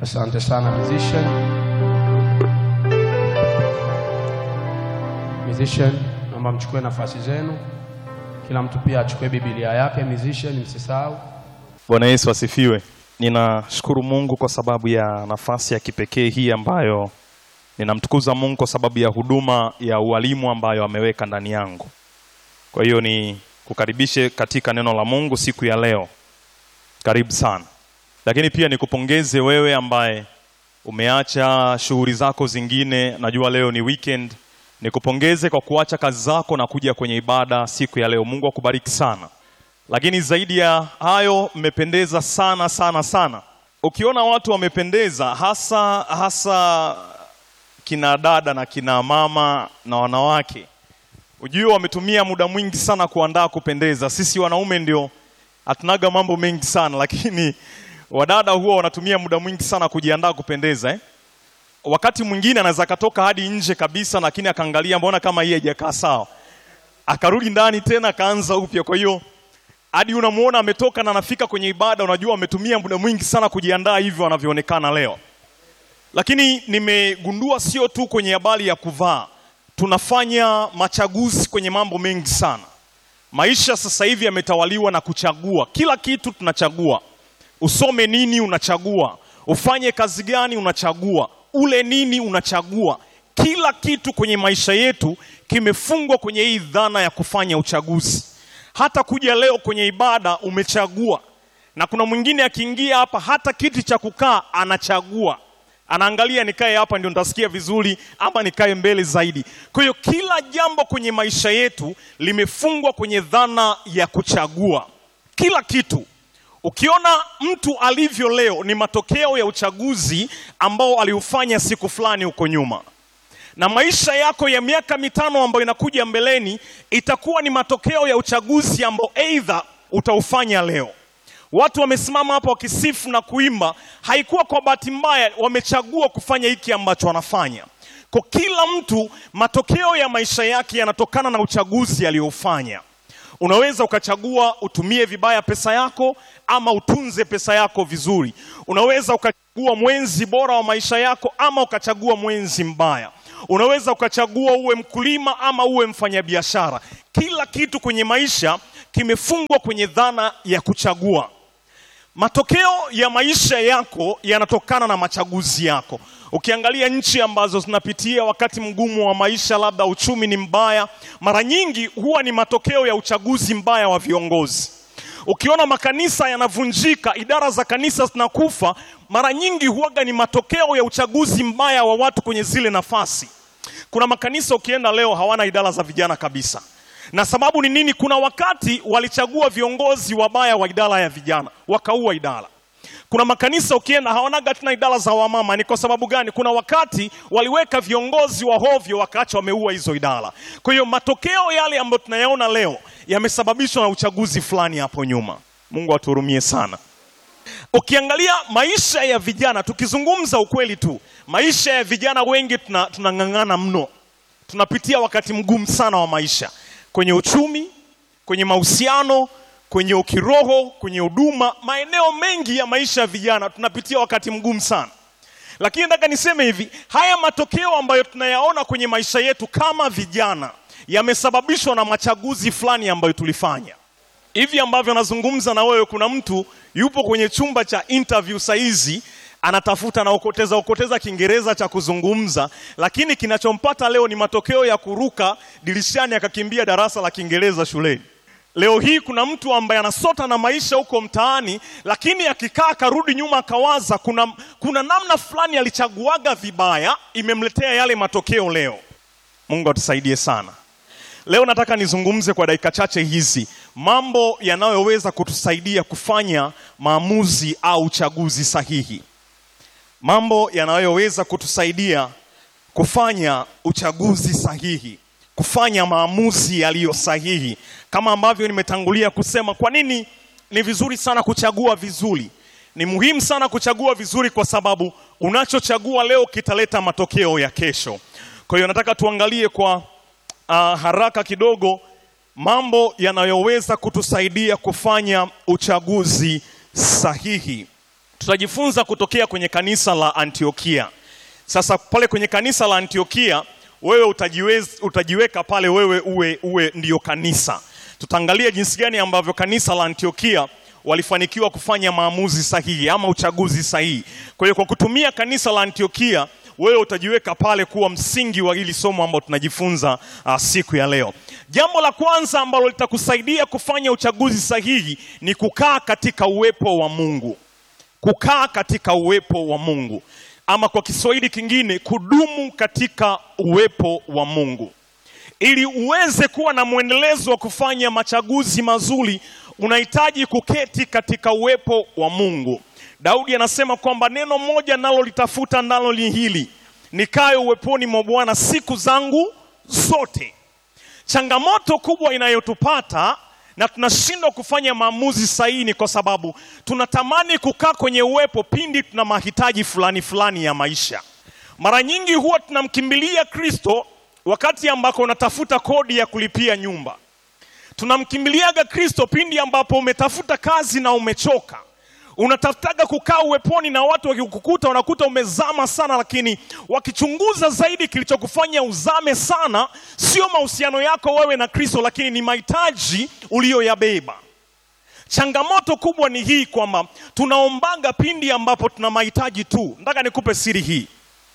Asante sana musician. Musician, naomba mchukue nafasi zenu, kila mtu pia achukue Biblia yake. Musician, msisahau. Bwana Yesu asifiwe. Ninashukuru Mungu kwa sababu ya nafasi ya kipekee hii ambayo ninamtukuza Mungu kwa sababu ya huduma ya ualimu ambayo ameweka ndani yangu. Kwa hiyo ni kukaribishe katika neno la Mungu siku ya leo. Karibu sana. Lakini pia nikupongeze wewe ambaye umeacha shughuli zako zingine, najua leo ni weekend. Nikupongeze kwa kuacha kazi zako na kuja kwenye ibada siku ya leo. Mungu akubariki sana. Lakini zaidi ya hayo, mmependeza sana sana sana. Ukiona watu wamependeza, hasa hasa kina dada na kina mama na wanawake, ujue wametumia muda mwingi sana kuandaa kupendeza. Sisi wanaume ndio hatunaga mambo mengi sana, lakini wadada huwa wanatumia muda mwingi sana kujiandaa kupendeza eh? Wakati mwingine anaweza akatoka hadi nje kabisa, lakini akaangalia, mbona kama hii haijakaa sawa, akarudi ndani tena akaanza upya. Kwa hiyo hadi unamuona ametoka na anafika kwenye ibada, unajua ametumia muda mwingi sana kujiandaa hivyo wanavyoonekana leo. Lakini nimegundua sio tu kwenye habari ya kuvaa, tunafanya machaguzi kwenye mambo mengi sana. Maisha sasa hivi yametawaliwa na kuchagua, kila kitu tunachagua. Usome nini, unachagua. Ufanye kazi gani, unachagua. Ule nini, unachagua. Kila kitu kwenye maisha yetu kimefungwa kwenye hii dhana ya kufanya uchaguzi. Hata kuja leo kwenye ibada umechagua, na kuna mwingine akiingia hapa, hata kiti cha kukaa anachagua anaangalia nikae hapa ndio nitasikia vizuri ama nikae mbele zaidi. Kwa hiyo kila jambo kwenye maisha yetu limefungwa kwenye dhana ya kuchagua. Kila kitu ukiona mtu alivyo leo ni matokeo ya uchaguzi ambao aliufanya siku fulani huko nyuma, na maisha yako ya miaka mitano ambayo inakuja mbeleni itakuwa ni matokeo ya uchaguzi ambao aidha utaufanya leo. Watu wamesimama hapa wakisifu na kuimba, haikuwa kwa bahati mbaya, wamechagua kufanya hiki ambacho wanafanya. Kwa kila mtu, matokeo ya maisha yake yanatokana na uchaguzi aliofanya. Unaweza ukachagua utumie vibaya pesa yako ama utunze pesa yako vizuri. Unaweza ukachagua mwenzi bora wa maisha yako ama ukachagua mwenzi mbaya. Unaweza ukachagua uwe mkulima ama uwe mfanyabiashara. Kila kitu kwenye maisha kimefungwa kwenye dhana ya kuchagua. Matokeo ya maisha yako yanatokana na machaguzi yako. Ukiangalia nchi ambazo zinapitia wakati mgumu wa maisha, labda uchumi ni mbaya, mara nyingi huwa ni matokeo ya uchaguzi mbaya wa viongozi. Ukiona makanisa yanavunjika, idara za kanisa zinakufa, mara nyingi huwaga ni matokeo ya uchaguzi mbaya wa watu kwenye zile nafasi. Kuna makanisa ukienda leo hawana idara za vijana kabisa na sababu ni nini? Kuna wakati walichagua viongozi wabaya wa idara ya vijana, wakaua idara. Kuna makanisa ukienda hawanaga tena idara za wamama. Ni kwa sababu gani? Kuna wakati waliweka viongozi wa hovyo, wakaacha wameua hizo idara. Kwa hiyo matokeo yale ambayo tunayaona leo yamesababishwa na uchaguzi fulani hapo nyuma. Mungu atuhurumie sana. Ukiangalia maisha ya vijana, tukizungumza ukweli tu, maisha ya vijana wengi tunang'ang'ana tuna mno, tunapitia wakati mgumu sana wa maisha kwenye uchumi, kwenye mahusiano, kwenye ukiroho, kwenye huduma, maeneo mengi ya maisha ya vijana tunapitia wakati mgumu sana. Lakini nataka niseme hivi, haya matokeo ambayo tunayaona kwenye maisha yetu kama vijana yamesababishwa na machaguzi fulani ambayo tulifanya. Hivi ambavyo nazungumza na wewe, kuna mtu yupo kwenye chumba cha interview saizi anatafuta na okoteza okoteza Kiingereza cha kuzungumza, lakini kinachompata leo ni matokeo ya kuruka dirishani akakimbia darasa la Kiingereza shuleni. Leo hii kuna mtu ambaye anasota na maisha huko mtaani, lakini akikaa akarudi nyuma akawaza, kuna, kuna namna fulani alichaguaga vibaya, imemletea yale matokeo leo. Mungu atusaidie sana. Leo nataka nizungumze kwa dakika chache hizi mambo yanayoweza kutusaidia kufanya maamuzi au chaguzi sahihi mambo yanayoweza kutusaidia kufanya uchaguzi sahihi, kufanya maamuzi yaliyo sahihi. Kama ambavyo nimetangulia kusema, kwa nini ni vizuri sana kuchagua vizuri? Ni muhimu sana kuchagua vizuri, kwa sababu unachochagua leo kitaleta matokeo ya kesho. Kwa hiyo nataka tuangalie kwa uh, haraka kidogo mambo yanayoweza kutusaidia kufanya uchaguzi sahihi. tutajifunza kutokea kwenye kanisa la Antiokia. Sasa pale kwenye kanisa la Antiokia wewe utajiwez, utajiweka pale wewe uwe, uwe ndio kanisa. Tutaangalia jinsi gani ambavyo kanisa la Antiokia walifanikiwa kufanya maamuzi sahihi ama uchaguzi sahihi. Kwa hiyo kwa kutumia kanisa la Antiokia wewe utajiweka pale kuwa msingi wa hili somo ambalo tunajifunza uh, siku ya leo. Jambo la kwanza ambalo litakusaidia kufanya uchaguzi sahihi ni kukaa katika uwepo wa Mungu. Kukaa katika uwepo wa Mungu, ama kwa Kiswahili kingine, kudumu katika uwepo wa Mungu. Ili uweze kuwa na mwendelezo wa kufanya machaguzi mazuri, unahitaji kuketi katika uwepo wa Mungu. Daudi anasema kwamba neno moja nalo litafuta nalo ni hili, nikae uweponi mwa Bwana siku zangu zote. Changamoto kubwa inayotupata na tunashindwa kufanya maamuzi sahihi ni kwa sababu tunatamani kukaa kwenye uwepo pindi tuna mahitaji fulani fulani ya maisha. Mara nyingi huwa tunamkimbilia Kristo wakati ambako unatafuta kodi ya kulipia nyumba. Tunamkimbiliaga Kristo pindi ambapo umetafuta kazi na umechoka unatafutaga kukaa uweponi na watu wakikukuta unakuta umezama sana, lakini wakichunguza zaidi, kilichokufanya uzame sana sio mahusiano yako wewe na Kristo, lakini ni mahitaji uliyoyabeba. Changamoto kubwa ni hii kwamba tunaombaga pindi ambapo tuna mahitaji tu. Nataka nikupe siri hii,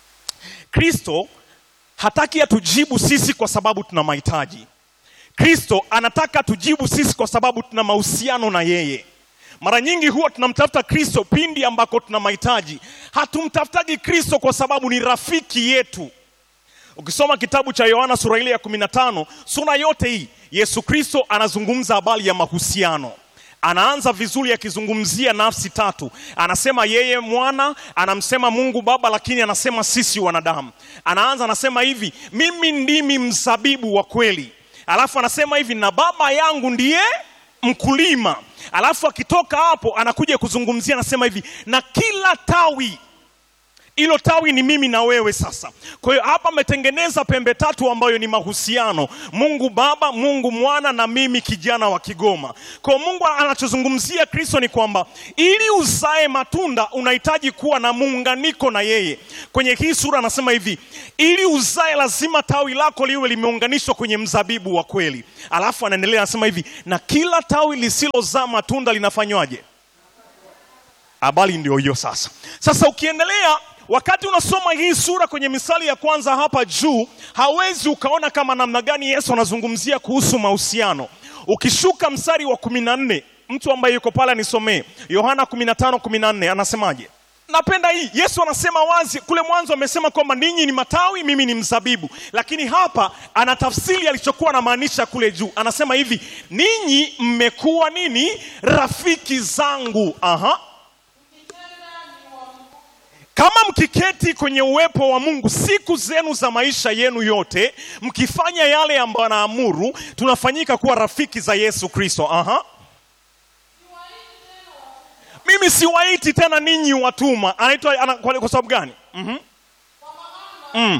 Kristo hataki atujibu sisi kwa sababu tuna mahitaji. Kristo anataka tujibu sisi kwa sababu tuna mahusiano na yeye. Mara nyingi huwa tunamtafuta Kristo pindi ambako tuna mahitaji. Hatumtafutagi Kristo kwa sababu ni rafiki yetu. Ukisoma kitabu cha Yohana sura ile ya 15, sura yote hii Yesu Kristo anazungumza habari ya mahusiano. Anaanza vizuri akizungumzia nafsi tatu. Anasema yeye mwana, anamsema Mungu Baba, lakini anasema sisi wanadamu. Anaanza anasema hivi, mimi ndimi mzabibu wa kweli. Alafu anasema hivi, na Baba yangu ndiye mkulima. Alafu akitoka hapo anakuja kuzungumzia, anasema hivi, na kila tawi hilo tawi ni mimi na wewe. Sasa kwa hiyo hapa ametengeneza pembe tatu ambayo ni mahusiano, Mungu Baba, Mungu Mwana na mimi kijana wa Kigoma. Kwa hiyo Mungu anachozungumzia Kristo ni kwamba ili uzae matunda unahitaji kuwa na muunganiko na yeye. Kwenye hii sura anasema hivi, ili uzae lazima tawi lako liwe limeunganishwa kwenye mzabibu wa kweli. Alafu anaendelea anasema hivi, na kila tawi lisilozaa matunda linafanywaje? Habari ndio hiyo sasa. Sasa ukiendelea wakati unasoma hii sura kwenye misali ya kwanza hapa juu, hawezi ukaona kama namna gani Yesu anazungumzia kuhusu mahusiano. Ukishuka mstari wa kumi na nne, mtu ambaye yuko pale anisomee Yohana 15 14, anasemaje? Napenda hii. Yesu anasema wazi, kule mwanzo amesema kwamba ninyi ni matawi, mimi ni mzabibu, lakini hapa ana tafsiri alichokuwa anamaanisha kule juu. Anasema hivi, ninyi mmekuwa nini? Rafiki zangu. Aha. Kama mkiketi kwenye uwepo wa Mungu siku zenu za maisha yenu yote, mkifanya yale ambayo anaamuru, tunafanyika kuwa rafiki za Yesu Kristo. Aha. Mimi siwaiti tena ninyi watumwa. Anaitwa ana, kwa, kwa sababu gani? Mhm. Mm.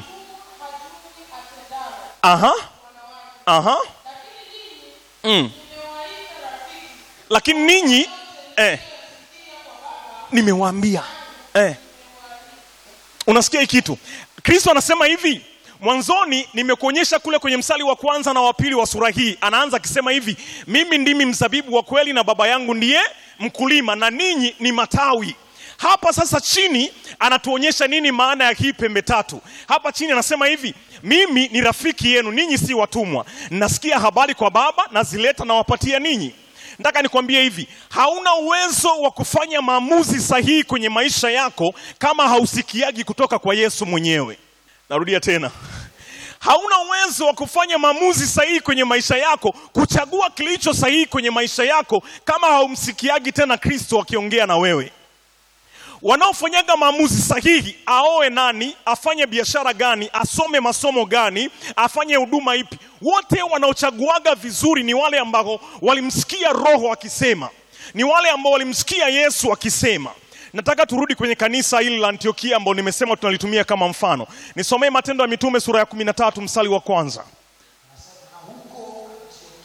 Aha. Aha. Mm. Lakini ninyi eh, nimewaambia eh. Unasikia hii kitu? Kristo anasema hivi mwanzoni, nimekuonyesha kule kwenye msali wa kwanza na wa pili wa sura hii. Anaanza akisema hivi, mimi ndimi mzabibu wa kweli na Baba yangu ndiye mkulima na ninyi ni matawi. Hapa sasa chini anatuonyesha nini maana ya hii pembe tatu. Hapa chini anasema hivi, mimi ni rafiki yenu, ninyi si watumwa. Nasikia habari kwa Baba, nazileta nawapatia ninyi. Nataka nikwambie hivi, hauna uwezo wa kufanya maamuzi sahihi kwenye maisha yako kama hausikiagi kutoka kwa Yesu mwenyewe. Narudia tena, hauna uwezo wa kufanya maamuzi sahihi kwenye maisha yako, kuchagua kilicho sahihi kwenye maisha yako kama haumsikiagi tena Kristo akiongea na wewe. Wanaofanyaga maamuzi sahihi, aoe nani, afanye biashara gani, asome masomo gani, afanye huduma ipi, wote wanaochaguaga vizuri ni wale ambao walimsikia Roho akisema, ni wale ambao walimsikia Yesu akisema. Nataka turudi kwenye kanisa hili la Antiokia ambao nimesema tunalitumia kama mfano. Nisomee Matendo ya Mitume sura ya 13 mstari wa kwanza.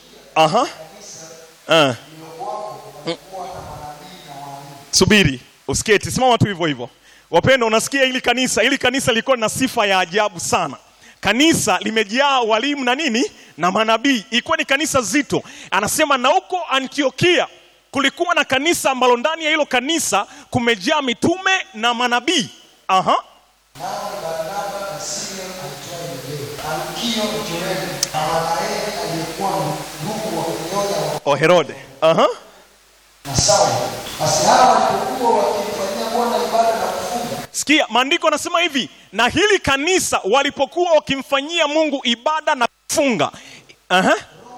Aha. Eh. Mm. Subiri Usiketi, simama tu hivyo hivyo. Wapendwa, unasikia hili kanisa, hili kanisa lilikuwa na sifa ya ajabu sana. Kanisa limejaa walimu na nini na manabii, ilikuwa ni kanisa zito. Anasema na huko Antiokia kulikuwa na kanisa ambalo ndani ya hilo kanisa kumejaa mitume na manabii. Aha. nao ni Barnaba na Simeon aitwaye Niger, Alkio Mtirene, na Wanaeli aliyekuwa ndugu wa kunyonya wa O Herode. Aha. na Sauli. Basi hawa walipokuwa wakimfanyia Bwana ibada na kufunga, Sikia, maandiko anasema hivi, na hili kanisa walipokuwa wakimfanyia Mungu ibada na kufunga. Aha.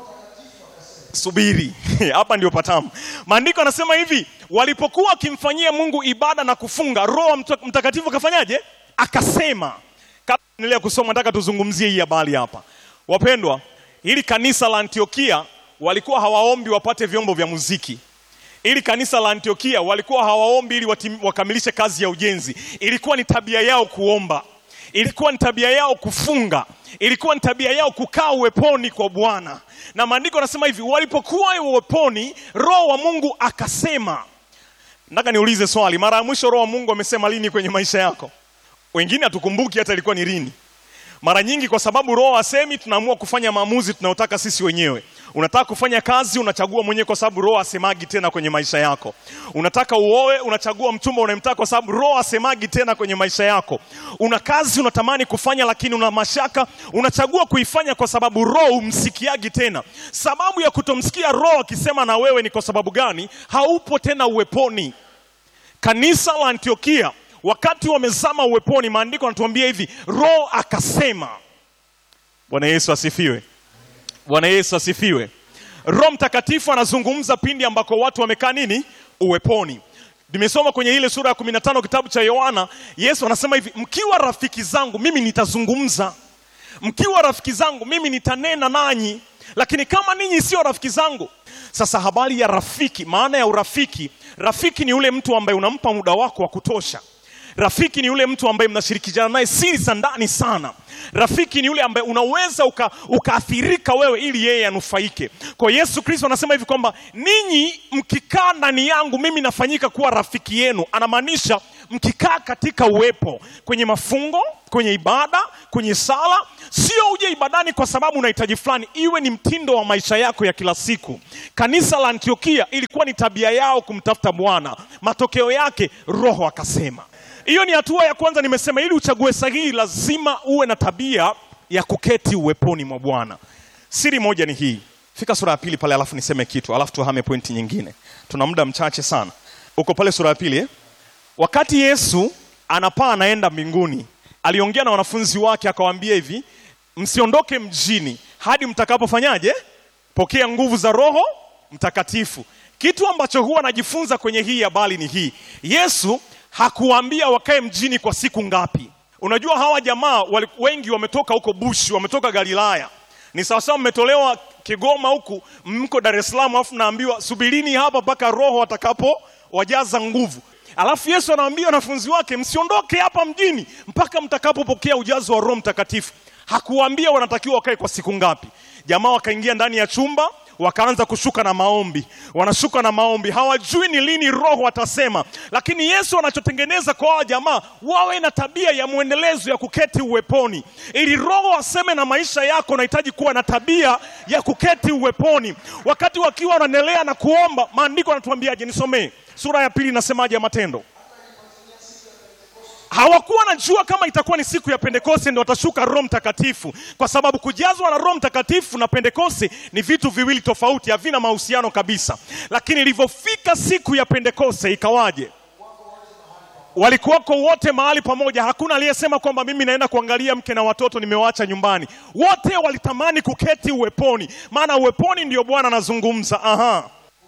Subiri, hapa ndio patamu. Maandiko anasema hivi, walipokuwa wakimfanyia Mungu ibada na kufunga, Roho Mta- Mtakatifu akafanyaje? Akasema. Kabla endelea kusoma, nataka tuzungumzie hii habari hapa. Wapendwa, hili kanisa la Antiokia walikuwa hawaombi wapate vyombo vya muziki ili kanisa la Antiokia walikuwa hawaombi ili watim, wakamilishe kazi ya ujenzi. Ilikuwa ni tabia yao kuomba, ilikuwa ni tabia yao kufunga, ilikuwa ni tabia yao kukaa uweponi kwa Bwana. Na maandiko yanasema hivi, walipokuwa uweponi, Roho wa Mungu akasema. Nataka niulize swali, mara ya mwisho Roho wa Mungu amesema lini kwenye maisha yako? Wengine hatukumbuki hata ilikuwa ni lini. Mara nyingi kwa sababu roho asemi, tunaamua kufanya maamuzi tunayotaka sisi wenyewe. Unataka kufanya kazi, unachagua mwenyewe kwa sababu roho asemagi tena kwenye maisha yako. Unataka uoe, unachagua mchumba unayemtaka kwa sababu roho asemagi tena kwenye maisha yako. Una kazi unatamani kufanya, lakini una mashaka, unachagua kuifanya kwa sababu roho umsikiagi tena. Sababu ya kutomsikia roho akisema na wewe ni kwa sababu gani? Haupo tena uweponi. Kanisa la Antiokia wakati wamezama uweponi, maandiko yanatuambia hivi, roho akasema. Bwana Yesu asifiwe. Bwana Yesu asifiwe. Roho Mtakatifu anazungumza pindi ambako watu wamekaa nini? Uweponi. Nimesoma kwenye ile sura ya 15 kitabu cha Yohana, Yesu anasema hivi, mkiwa rafiki zangu mimi nitazungumza, mkiwa rafiki zangu mimi nitanena nanyi, lakini kama ninyi sio rafiki zangu. Sasa habari ya rafiki, maana ya urafiki, rafiki ni yule mtu ambaye unampa muda wako wa kutosha. Rafiki ni yule mtu ambaye mnashirikishana naye siri za ndani sana. Rafiki ni yule ambaye unaweza uka, ukaathirika wewe ili yeye anufaike. Kwa Yesu Kristo anasema hivi kwamba ninyi mkikaa ndani yangu mimi nafanyika kuwa rafiki yenu. Anamaanisha mkikaa katika uwepo, kwenye mafungo, kwenye ibada, kwenye sala. Sio uje ibadani kwa sababu unahitaji fulani, iwe ni mtindo wa maisha yako ya kila siku. Kanisa la Antiokia ilikuwa ni tabia yao kumtafuta Bwana. Matokeo yake Roho akasema. Hiyo ni hatua ya kwanza. Nimesema ili uchague sahihi, lazima uwe na tabia ya kuketi uweponi mwa Bwana. Siri moja ni hii, fika sura ya pili pale, alafu niseme kitu, alafu tuhame pointi nyingine. Tuna muda mchache sana. Uko pale sura ya pili eh? Wakati Yesu anapaa anaenda mbinguni, aliongea na wanafunzi wake akawaambia hivi, msiondoke mjini hadi mtakapofanyaje? Pokea nguvu za Roho Mtakatifu. Kitu ambacho huwa najifunza kwenye hii habari ni hii, Yesu hakuwaambia wakae mjini kwa siku ngapi. Unajua hawa jamaa wali, wengi wametoka huko Bushi, wametoka Galilaya. Ni sawasawa mmetolewa Kigoma huku mko Dar es Salaam, alafu naambiwa subirini hapa mpaka Roho atakapo wajaza nguvu. Alafu Yesu anawaambia wanafunzi wake msiondoke hapa mjini mpaka mtakapopokea ujazo wa Roho Mtakatifu. Hakuwaambia wanatakiwa wakae kwa siku ngapi. Jamaa wakaingia ndani ya chumba wakaanza kushuka na maombi, wanashuka na maombi, hawajui ni lini Roho atasema. Lakini Yesu anachotengeneza kwa hawa jamaa, wawe na tabia ya mwendelezo ya kuketi uweponi. Ili Roho aseme na maisha yako, unahitaji kuwa na tabia ya kuketi uweponi. Wakati wakiwa wanaendelea na kuomba, maandiko yanatuambiaje? Nisomee sura ya pili, inasemaje ya Matendo? hawakuwa najua kama itakuwa ni siku ya Pentekoste ndio watashuka Roho Mtakatifu, kwa sababu kujazwa na Roho Mtakatifu na Pentekoste ni vitu viwili tofauti, havina mahusiano kabisa. Lakini ilivyofika siku ya Pentekoste ikawaje? Walikuwako wote mahali pamoja, hakuna aliyesema kwamba mimi naenda kuangalia mke na watoto nimewaacha nyumbani. Wote walitamani kuketi uweponi, maana uweponi ndio Bwana anazungumza. Aha,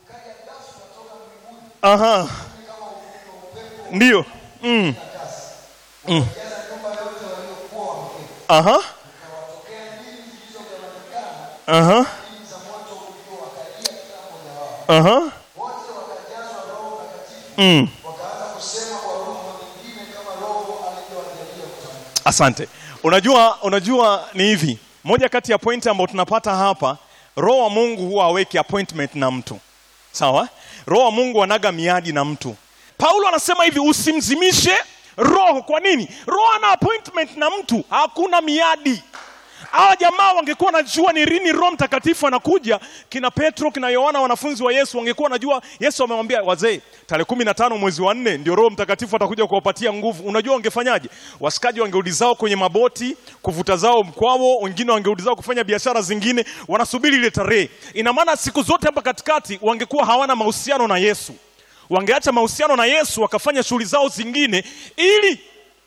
aha, ndio mm. Aha. Aha. Aha. Mm. Asante. Unajua, unajua ni hivi, moja kati ya pointi ambayo tunapata hapa, Roho wa Mungu huwa haweki appointment na mtu, sawa? Roho wa Mungu anaga miadi na mtu. paulo anasema hivi usimzimishe roho kwa nini roho ana appointment na mtu hakuna miadi hawa jamaa wangekuwa wanajua ni lini roho mtakatifu anakuja kina petro kina yohana wanafunzi wa yesu wangekuwa wanajua yesu amewambia wazee tarehe kumi na tano mwezi wa nne ndio roho mtakatifu atakuja kuwapatia nguvu unajua wangefanyaje wasikaji wangerudi zao kwenye maboti kuvuta zao mkwao wengine wangerudi zao kufanya biashara zingine wanasubiri ile tarehe ina maana siku zote hapa katikati wangekuwa hawana mahusiano na yesu wangeacha mahusiano na yesu wakafanya shughuli zao zingine ili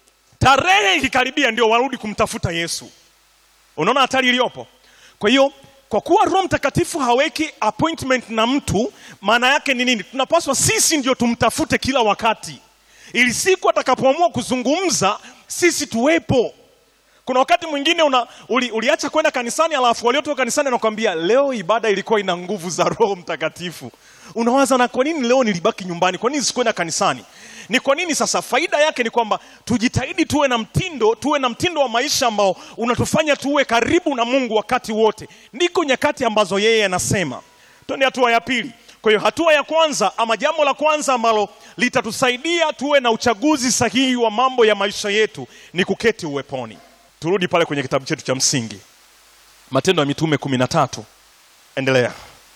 tarehe ikikaribia ndio warudi kumtafuta yesu unaona hatari iliyopo kwa hiyo kwa kuwa roho mtakatifu haweki appointment na mtu maana yake ni nini tunapaswa sisi ndio tumtafute kila wakati ili siku atakapoamua kuzungumza sisi tuwepo kuna wakati mwingine una, uli, uliacha kwenda kanisani alafu waliotoka kanisani anakwambia leo ibada ilikuwa ina nguvu za roho mtakatifu unawaza na kwa nini leo nilibaki nyumbani kwa nini sikuenda kanisani ni kwa nini sasa faida yake ni kwamba tujitahidi tuwe na mtindo tuwe na mtindo wa maisha ambao unatufanya tuwe karibu na mungu wakati wote ndiko nyakati ambazo yeye anasema twende hatua ya pili kwa hiyo hatua ya kwanza ama jambo la kwanza ambalo litatusaidia tuwe na uchaguzi sahihi wa mambo ya maisha yetu ni kuketi uweponi turudi pale kwenye kitabu chetu cha msingi matendo ya mitume kumi na tatu endelea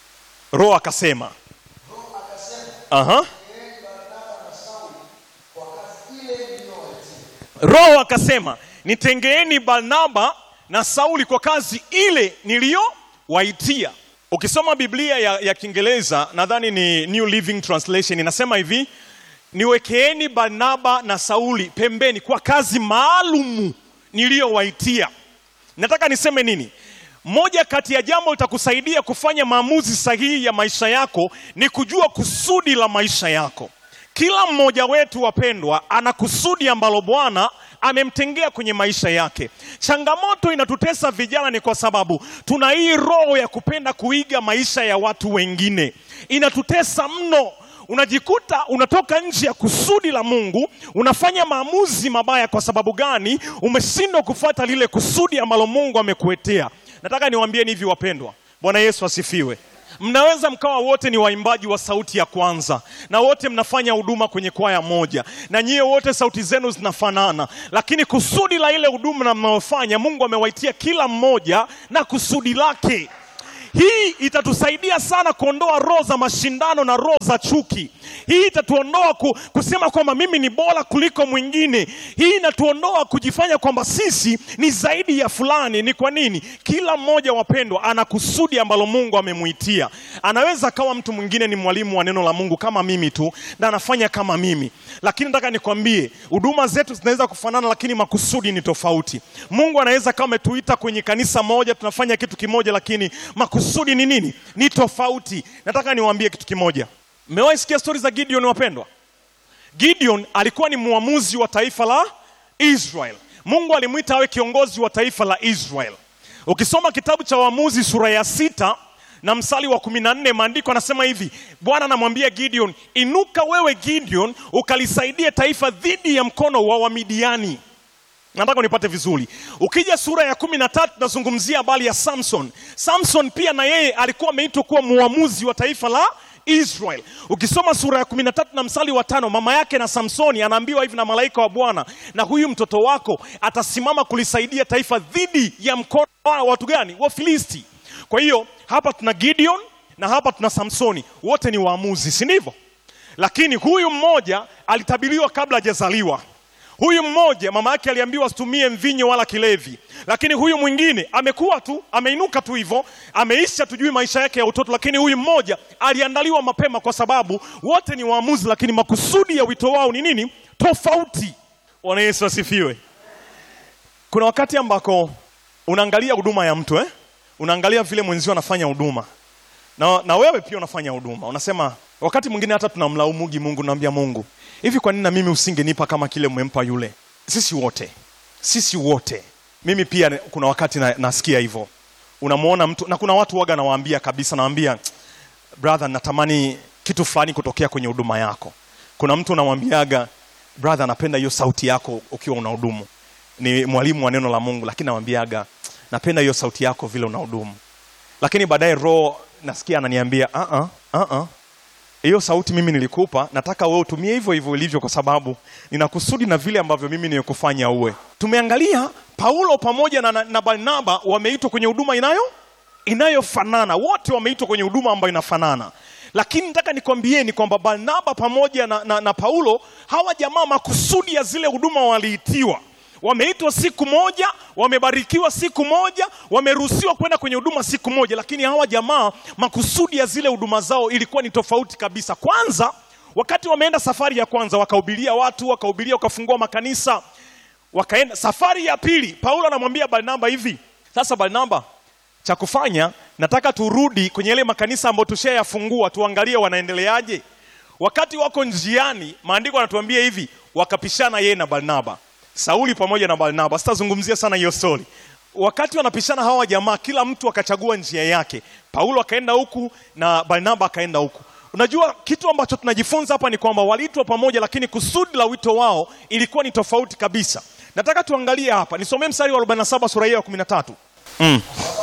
roho akasema roho akasema Aha. yeye barnaba na sauli kwa kazi ile iliyowaitia roho akasema nitengeeni barnaba na sauli kwa kazi ile niliyowaitia ukisoma biblia ya, ya kiingereza nadhani ni new living translation inasema hivi niwekeeni barnaba na sauli pembeni kwa kazi maalumu niliyowaitia nataka niseme nini moja kati ya jambo litakusaidia kufanya maamuzi sahihi ya maisha yako ni kujua kusudi la maisha yako kila mmoja wetu wapendwa ana kusudi ambalo bwana amemtengea kwenye maisha yake changamoto inatutesa vijana ni kwa sababu tuna hii roho ya kupenda kuiga maisha ya watu wengine inatutesa mno unajikuta unatoka nje ya kusudi la mungu unafanya maamuzi mabaya kwa sababu gani umeshindwa kufuata lile kusudi ambalo mungu amekuetea nataka niwaambieni hivi wapendwa bwana yesu asifiwe mnaweza mkawa wote ni waimbaji wa sauti ya kwanza na wote mnafanya huduma kwenye kwaya moja na nyie wote sauti zenu zinafanana lakini kusudi la ile huduma na mnayofanya mungu amewaitia kila mmoja na kusudi lake hii itatusaidia sana kuondoa roho za mashindano na roho za chuki hii itatuondoa ku, kusema kwamba mimi ni bora kuliko mwingine hii inatuondoa kujifanya kwamba sisi ni zaidi ya fulani ni kwa nini kila mmoja wapendwa ana kusudi ambalo mungu amemuitia anaweza akawa mtu mwingine ni mwalimu wa neno la mungu kama mimi tu na anafanya kama mimi lakini nataka nikwambie huduma zetu zinaweza kufanana lakini makusudi ni tofauti mungu anaweza kama ametuita kwenye kanisa moja tunafanya kitu kimoja lakini makusudi ni nini ni tofauti nataka niwaambie kitu kimoja mmewahi sikia stori za gideon wapendwa gideon alikuwa ni mwamuzi wa taifa la israel mungu alimwita awe kiongozi wa taifa la israel ukisoma kitabu cha waamuzi sura ya sita na msali wa kumi na nne maandiko anasema hivi bwana anamwambia gideon inuka wewe gideon ukalisaidie taifa dhidi ya mkono wa wamidiani nataka unipate vizuri ukija sura ya kumi na tatu tunazungumzia habari ya samson samson pia na yeye alikuwa ameitwa kuwa muamuzi wa taifa la israel ukisoma sura ya kumi na tatu na msali wa tano mama yake na samsoni anaambiwa hivi na malaika wa bwana na huyu mtoto wako atasimama kulisaidia taifa dhidi ya mkono wa watu gani wa filisti kwa hiyo hapa tuna gideon na hapa tuna samsoni wote ni waamuzi si ndivyo lakini huyu mmoja alitabiriwa kabla hajazaliwa huyu mmoja mama yake aliambiwa asitumie mvinyo wala kilevi lakini huyu mwingine amekuwa tu ameinuka tu hivyo ameisha tujui maisha yake ya utoto lakini huyu mmoja aliandaliwa mapema kwa sababu wote ni waamuzi lakini makusudi ya wito wao ni nini tofauti bwana yesu asifiwe kuna wakati ambako unaangalia huduma ya mtu eh? unaangalia vile mwenzio anafanya huduma na, na wewe pia unafanya huduma unasema wakati mwingine hata tunamlaumugi mungu naambia mungu hivi kwa nini na mimi usingenipa kama kile mmempa yule sisi wote sisi wote mimi pia kuna wakati na, nasikia hivyo unamwona mtu na kuna watu waga nawaambia kabisa nawaambia brother natamani kitu fulani kutokea kwenye huduma yako kuna mtu unamwambiaga brother napenda hiyo sauti yako ukiwa unahudumu ni mwalimu wa neno la mungu lakini namwambiaga napenda hiyo sauti yako vile unahudumu lakini baadaye roho nasikia ananiambia uh -uh, uh -uh. hiyo sauti mimi nilikupa, nataka wewe utumie hivyo hivyo ilivyo, kwa sababu nina kusudi na vile ambavyo mimi nimekufanya uwe. Tumeangalia Paulo pamoja na, na, na Barnaba wameitwa kwenye huduma inayo inayofanana, wote wameitwa kwenye huduma ambayo inafanana, lakini nataka nikwambieni kwamba Barnaba pamoja na, na, na Paulo hawa jamaa makusudi ya zile huduma waliitiwa wameitwa siku moja, wamebarikiwa siku moja, wameruhusiwa kwenda kwenye huduma siku moja, lakini hawa jamaa makusudi ya zile huduma zao ilikuwa ni tofauti kabisa. Kwanza, wakati wameenda safari ya kwanza, wakahubiria watu, wakahubiria, wakafungua makanisa, wakaenda. Safari ya pili, Paulo anamwambia Barnaba hivi, sasa Barnaba, cha kufanya nataka turudi kwenye yale makanisa ambayo tushayafungua, tuangalie wanaendeleaje. Wakati wako njiani, maandiko yanatuambia hivi, wakapishana yeye na Barnaba. Sauli pamoja na Barnaba. Sitazungumzia sana hiyo story. Wakati wanapishana hawa jamaa, kila mtu akachagua njia yake. Paulo akaenda huku na Barnaba akaenda huku. Unajua kitu ambacho tunajifunza hapa ni kwamba waliitwa pamoja, lakini kusudi la wito wao ilikuwa ni tofauti kabisa. Nataka tuangalie hapa, nisomee mstari wa 47 sura hiyo ya 13. Mm.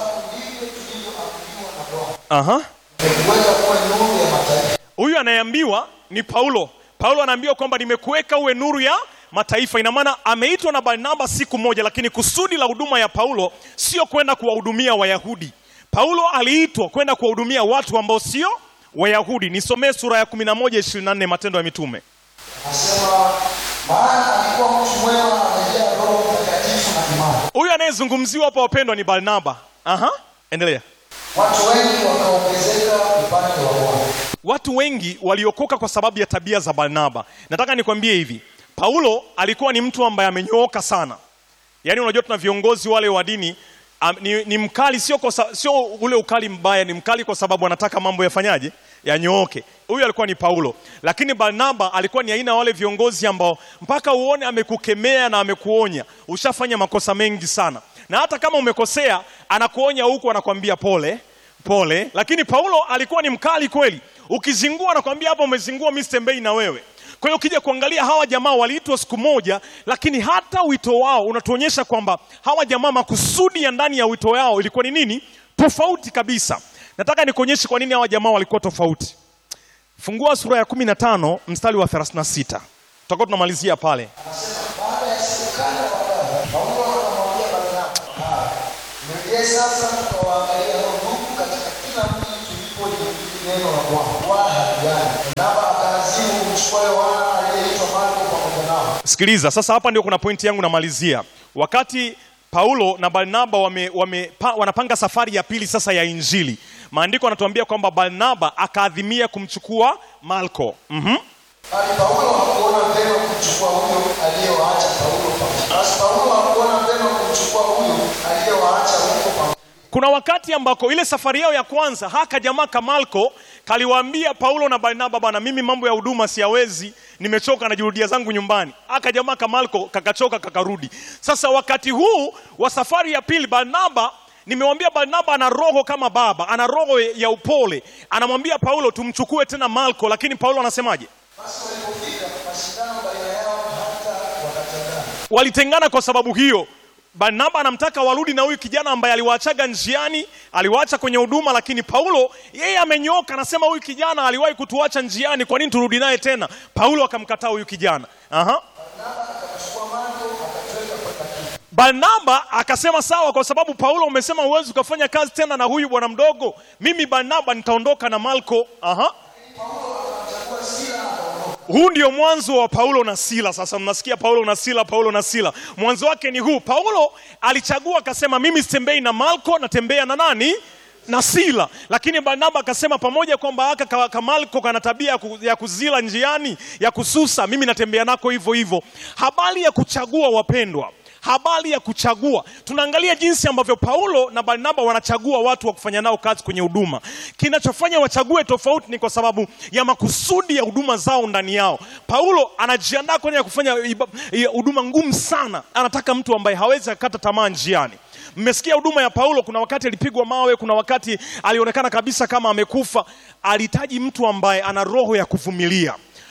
Aha. Nimekuweka kuwa nuru ya mataifa. Huyu anayeambiwa ni Paulo. Paulo anaambiwa kwamba nimekuweka uwe nuru ya mataifa. Ina maana ameitwa na Barnaba siku moja, lakini kusudi la huduma ya Paulo sio kwenda kuwahudumia Wayahudi. Paulo aliitwa kwenda kuwahudumia watu ambao sio Wayahudi. Nisomee sura ya 11 24 Matendo ya Mitume. Anasema maana alikuwa mtu mwema, amejaa Roho Mtakatifu na imani. Huyu anayezungumziwa hapa wapendwa ni Barnaba. Aha, endelea. Watu wengi wakaongezeka upande wa Bwana. Watu wengi waliokoka kwa sababu ya tabia za Barnaba. Nataka nikwambie hivi, Paulo alikuwa ni mtu ambaye amenyooka sana. Yaani unajua tuna viongozi wale wa dini am, ni, ni mkali sio, kwa, sa- sio ule ukali mbaya, ni mkali kwa sababu anataka mambo yafanyaje, yanyooke. Huyu alikuwa ni Paulo, lakini Barnaba alikuwa ni aina ya wale viongozi ambao mpaka uone amekukemea na amekuonya, ushafanya makosa mengi sana, na hata kama umekosea anakuonya huku, anakwambia pole pole. Lakini Paulo alikuwa ni mkali kweli, ukizingua anakwambia hapa umezingua, mimi sitembei na wewe. Kwa hiyo ukija kuangalia hawa jamaa waliitwa siku moja, lakini hata wito wao unatuonyesha kwamba hawa jamaa makusudi ya ndani ya wito wao ilikuwa ni nini? Tofauti kabisa. Nataka nikuonyeshe kwa nini hawa jamaa walikuwa tofauti. Fungua sura ya 15 mstari wa 36. Tutakuwa tunamalizia pale. Baada ya siku kadha wa kadha, Paulo akamwambia Barnaba, "Ah, mrejee sasa tukawaangalia hao ndugu katika kila mji tulipolihubiri neno la Bwana, wala hatujali." Barnaba akaazimu kumchukua Yohana aliyeitwa Marko pamoja nao. Sikiliza, sasa hapa ndio kuna pointi yangu namalizia. Wakati Paulo na Barnaba wame, wame, pa, wanapanga safari ya pili sasa ya Injili, maandiko yanatuambia kwamba Barnaba akaadhimia kumchukua Marko. Mhm. Bali Paulo hakuona vema kumchukua huyo aliyewaacha Paulo pamoja. Basi Paulo hakuona vema kumchukua huyo aliyewaacha huko pamoja. Kuna wakati ambako ile safari yao ya kwanza haka jamaa Kamalko kaliwaambia Paulo na Barnaba, bana, mimi mambo ya huduma siyawezi, nimechoka, najirudia zangu nyumbani. Haka jamaa Kamalko kakachoka, kakarudi. Sasa wakati huu wa safari ya pili, Barnaba nimewambia Barnaba ana roho kama baba, ana roho ya upole. Anamwambia Paulo tumchukue tena Marko, lakini Paulo anasemaje? Basi walipofika mashindano baina yao hata wakatengana. walitengana kwa sababu hiyo. Barnaba anamtaka warudi na huyu kijana ambaye aliwaachaga njiani, aliwaacha kwenye huduma, lakini Paulo yeye amenyoka, anasema huyu kijana aliwahi kutuacha njiani, kwa nini turudi naye tena? Paulo akamkataa huyu kijana. Aha. Akamchukua Marko akatweka mpaka Kipro. Barnaba akasema sawa, kwa sababu Paulo umesema huwezi ukafanya kazi tena na huyu bwana mdogo, mimi Barnaba nitaondoka na Marko. Aha. Akamchagua Sila akaondoka. Huu ndio mwanzo wa Paulo na Sila. Sasa mnasikia Paulo na Sila, Paulo na Sila, mwanzo wake ni huu. Paulo alichagua akasema, mimi sitembei na Marko, natembea na nani? Na Sila. Lakini Barnaba akasema, pamoja kwamba haka ka, ka Marko kana tabia ya ku- ya kuzila njiani, ya kususa, mimi natembea nako hivyo hivyo. Habari ya kuchagua, wapendwa habari ya kuchagua. Tunaangalia jinsi ambavyo Paulo na Barnaba wanachagua watu wa kufanya nao kazi kwenye huduma. Kinachofanya wachague tofauti ni kwa sababu ya makusudi ya huduma zao ndani yao. Paulo anajiandaa kwenye kufanya iba- i- huduma ngumu sana, anataka mtu ambaye hawezi akata tamaa njiani. Mmesikia huduma ya Paulo, kuna wakati alipigwa mawe, kuna wakati alionekana kabisa kama amekufa. Alihitaji mtu ambaye ana roho ya kuvumilia.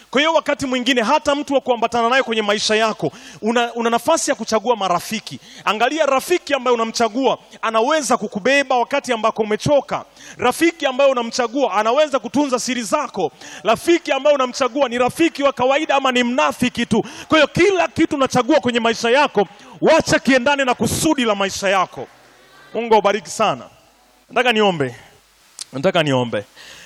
Kwa hiyo wakati mwingine hata mtu wa kuambatana naye kwenye maisha yako una, una nafasi ya kuchagua marafiki. Angalia rafiki ambaye unamchagua anaweza kukubeba wakati ambako umechoka. Rafiki ambaye unamchagua anaweza kutunza siri zako. Rafiki ambaye unamchagua ni rafiki wa kawaida ama ni mnafiki tu. Kwa hiyo kila kitu unachagua kwenye maisha yako, wacha kiendane na kusudi la maisha yako. Mungu awabariki sana. Nataka niombe, nataka niombe.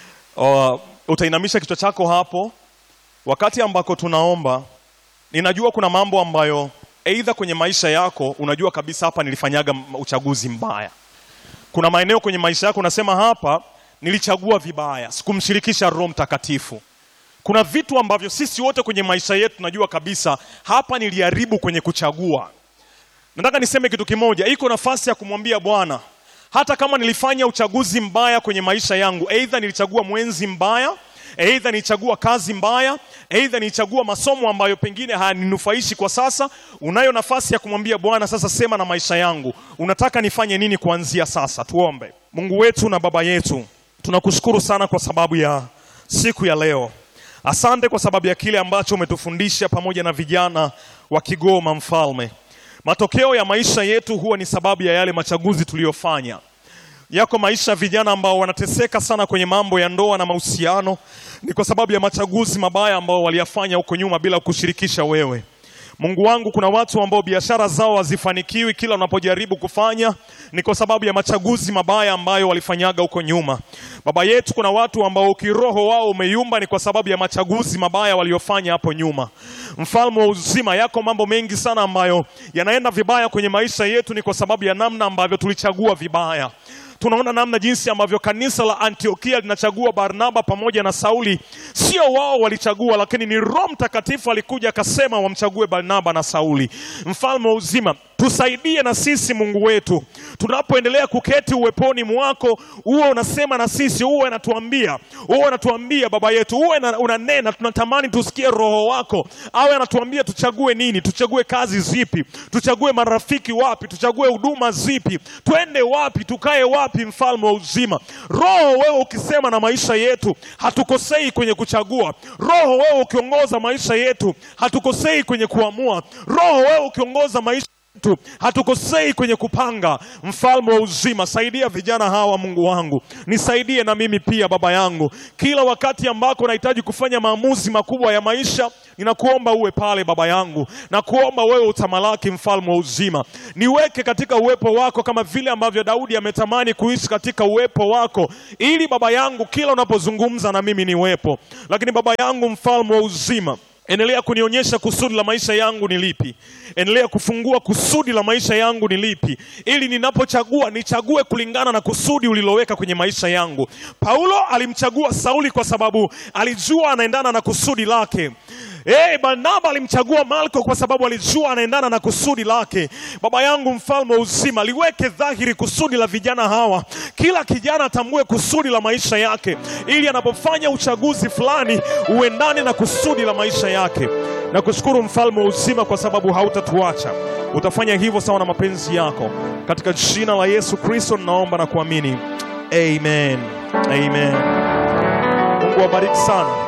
Uh, utainamisha kichwa chako hapo wakati ambako tunaomba. Ninajua kuna mambo ambayo aidha kwenye maisha yako unajua kabisa hapa nilifanyaga m- uchaguzi mbaya. Kuna maeneo kwenye maisha yako unasema hapa nilichagua vibaya, sikumshirikisha Roho Mtakatifu. Kuna vitu ambavyo sisi wote kwenye maisha yetu tunajua kabisa hapa niliharibu kwenye kuchagua. Nataka niseme kitu kimoja, iko nafasi ya kumwambia Bwana, hata kama nilifanya uchaguzi mbaya kwenye maisha yangu, aidha nilichagua mwenzi mbaya, aidha nilichagua kazi mbaya, aidha nilichagua masomo ambayo pengine hayaninufaishi kwa sasa, unayo nafasi ya kumwambia Bwana, sasa sema na maisha yangu, unataka nifanye nini kuanzia sasa? Tuombe. Mungu wetu na Baba yetu, tunakushukuru sana kwa sababu ya siku ya leo. Asante kwa sababu ya kile ambacho umetufundisha pamoja na vijana wa Kigoma Mfalme. Matokeo ya maisha yetu huwa ni sababu ya yale machaguzi tuliyofanya. Yako maisha ya vijana ambao wanateseka sana kwenye mambo ya ndoa na mahusiano, ni kwa sababu ya machaguzi mabaya ambao waliyafanya huko nyuma bila kushirikisha wewe. Mungu wangu, kuna watu ambao biashara zao hazifanikiwi kila wanapojaribu kufanya, ni kwa sababu ya machaguzi mabaya ambayo walifanyaga huko nyuma. Baba yetu, kuna watu ambao kiroho wao umeyumba, ni kwa sababu ya machaguzi mabaya waliofanya hapo nyuma. Mfalme wa uzima, yako mambo mengi sana ambayo yanaenda vibaya kwenye maisha yetu, ni kwa sababu ya namna ambavyo tulichagua vibaya tunaona namna jinsi ambavyo kanisa la Antiokia linachagua Barnaba pamoja na Sauli. Sio wao walichagua, lakini ni Roho Mtakatifu alikuja akasema wamchague Barnaba na Sauli. Mfalme wa uzima, tusaidie na sisi Mungu wetu, tunapoendelea kuketi uweponi mwako, uwe unasema na sisi, uwe unatuambia, uwe unatuambia Baba yetu, uwe na- unanena. Tunatamani tusikie Roho wako awe anatuambia tuchague nini, tuchague kazi zipi, tuchague marafiki wapi, tuchague huduma zipi, twende wapi, tukae wapi. Mfalme wa uzima, Roho wewe ukisema na maisha yetu, hatukosei kwenye kuchagua. Roho wewe ukiongoza maisha yetu, hatukosei kwenye kuamua. Roho wewe ukiongoza maisha yetu hatukosei kwenye kupanga. Mfalme wa uzima, saidia vijana hawa, Mungu wangu, nisaidie na mimi pia, Baba yangu, kila wakati ambako nahitaji kufanya maamuzi makubwa ya maisha, ninakuomba uwe pale, Baba yangu, na kuomba wewe utamalaki, Mfalme wa uzima, niweke katika uwepo wako kama vile ambavyo Daudi ametamani kuishi katika uwepo wako, ili Baba yangu, kila unapozungumza na mimi niwepo. Lakini Baba yangu, Mfalme wa uzima Endelea kunionyesha kusudi la maisha yangu ni lipi. Endelea kufungua kusudi la maisha yangu ni lipi, ili ninapochagua nichague kulingana na kusudi uliloweka kwenye maisha yangu. Paulo alimchagua Sauli kwa sababu alijua anaendana na kusudi lake. Hey, Barnaba alimchagua Marko kwa sababu alijua anaendana na kusudi lake. Baba yangu mfalme wa uzima, liweke dhahiri kusudi la vijana hawa, kila kijana atambue kusudi la maisha yake, ili anapofanya uchaguzi fulani uendane na kusudi la maisha yake. Na kushukuru mfalme wa uzima kwa sababu hautatuacha, utafanya hivyo sawa na mapenzi yako. Katika jina la Yesu Kristo ninaomba na kuamini, amen, amen. Mungu awabariki sana.